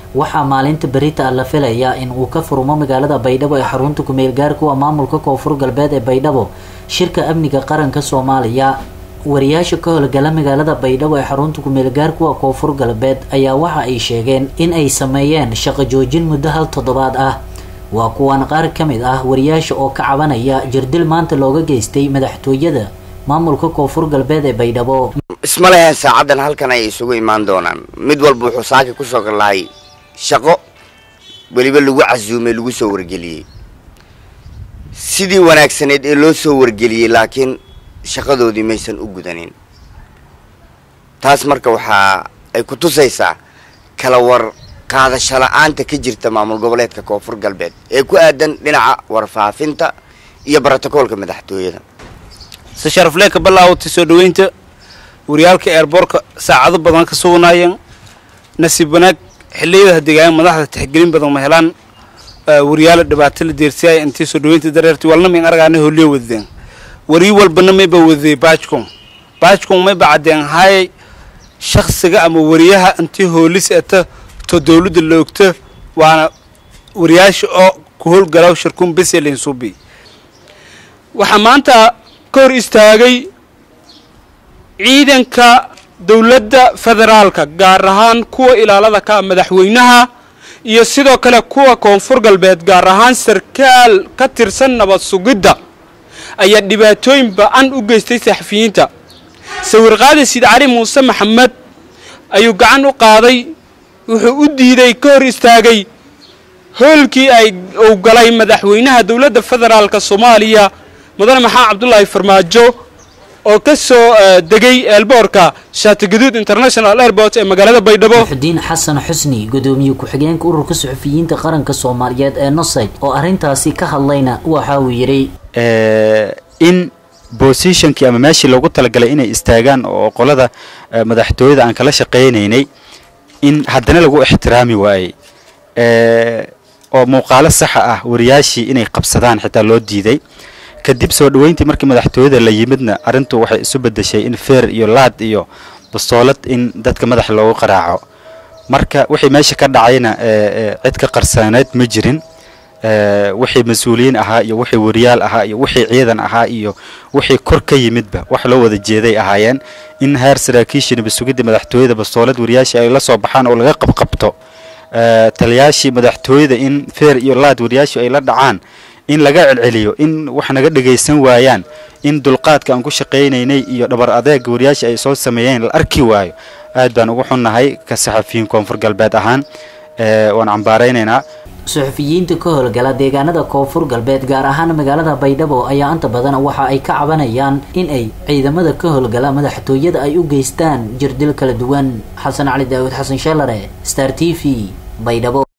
waxaa maalinta berita la filayaa in uu ka furmo magaalada baydhabo ee xarunta kumeel gaarka u ah maamulka koonfur galbeed ee baydhabo shirka amniga qaranka soomaaliya wariyaasha ka howlgala magaalada baydhabo ee xarunta kumeel gaarka u ah koonfur galbeed ayaa waxa ay sheegeen in ay sameeyeen shaqo joojin muddo hal toddobaad ah waa kuwan qaar ka mid ah wariyaasha oo ka cabanaya jirdil maanta looga geystay madaxtooyada maamulka koonfur galbeed ee baydhabo isma leheen saacaddan halkan ay isugu imaan doonaan mid walba wuxuu saaki ku soo lahay shaqo weliba lagu casuumay lagu soo wargeliyey sidii wanaagsaneed ee loo soo wargeliyey laakiin shaqadoodii maysan u gudanin taas marka waxaa ay ku tusaysaa kala war qaadasho la-aanta ka jirta maamul goboleedka koonfur galbeed ee ku aadan dhinaca warfaafinta iyo brotocoolka madaxtooyada se sharaflee ka bilaawatay soo dhaweynta wariyaalka eerboorka saacado badan ka sugnaayeen nasiib wanaag xilliyada deegaan madaxda tixgelin badan ma helaan wariyaala dhibaato la deersiyaaya intii soo dhaweynta dareertay walna mayn aragaana holiyo wadadeen wariyi walbana mayba wadadey baajcom baajcom mayba caddeen haayay shaksiga ama wariyaha intii hoolis eta to dawladda la ogta waana wariyaasha oo ku howlgalaw shirkuun beselin subi waxaa maanta ka hor istaagay ciidanka dowladda federaalka gaar ahaan kuwa ilaalada ka madaxweynaha iyo sidoo kale kuwa koonfur galbeed gaar ahaan sarkaal ka tirsan nabad sugidda ayaa dhibaatooyin ba-an u geystay saxafiyiinta sawir qaadi sid cali muuse maxamed ayuu gacan u qaaday wuxuu u diiday ka hor istaagay hoolkii ay uu galay madaxweynaha dowladda federaalka soomaaliya mudane maxamed cabdulaahi farmaajo oo ka soo degay eelboorka shaatigaduud international airport ee magaalada baydhabo muxudiin xasan xusni gudoomiye ku-xigeenka ururka suxufiyiinta qaranka soomaaliyeed ee nosed oo arrintaasi ka hadlayna waxa uu yidhi in bositionkii ama meeshii loogu talagalay inay istaagaan oo qolada madaxtooyada aan kala shaqaynaynay in haddana lagu ixtiraami waayey oo muuqaalo saxa ah wariyaashii inay qabsadaan xitaa loo diiday kadib soo dhaweyntii markii madaxtooyada la yimidna arrintu waxay isu bedeshay in feer iyo laad iyo bastoolad in dadka madaxa loogu qaraaco marka wixii meesha ka dhacayna cid ka qarsaaneed ma jirin wixii mas-uuliyiin ahaa iyo wixii wariyaal ahaa iyo wixii ciidan ahaa iyo wixii kor ka yimidba wax loo wada jeeday ahaayeen in heer saraakiishii nabasugidda madaxtooyada bastoolad wariyaashii ay la soo baxaan oo laga qabqabto taliyaashii madaxtooyada in feer iyo laad wariyaashii ay la dhacaan in laga celceliyo in wax naga dhagaysan waayaan in dulqaadka aan ku shaqaynaynay iyo dhabar adeega wariyaashii ay soo sameeyeen la arki waayo aad baan ugu xunnahay ka saxafiyiin koonfur galbeed ahaan waan cambaaraynaynaa suxufiyiinta ka howlgala deegaanada koonfur galbeed gaar ahaan magaalada baydhabo ayaa inta badan waxa ay ka cabanayaan in ay ciidamada ka howlgala madaxtooyada ay u geystaan jirdil kala duwan xasan cali daawud xasan sheelare star t v baydhabo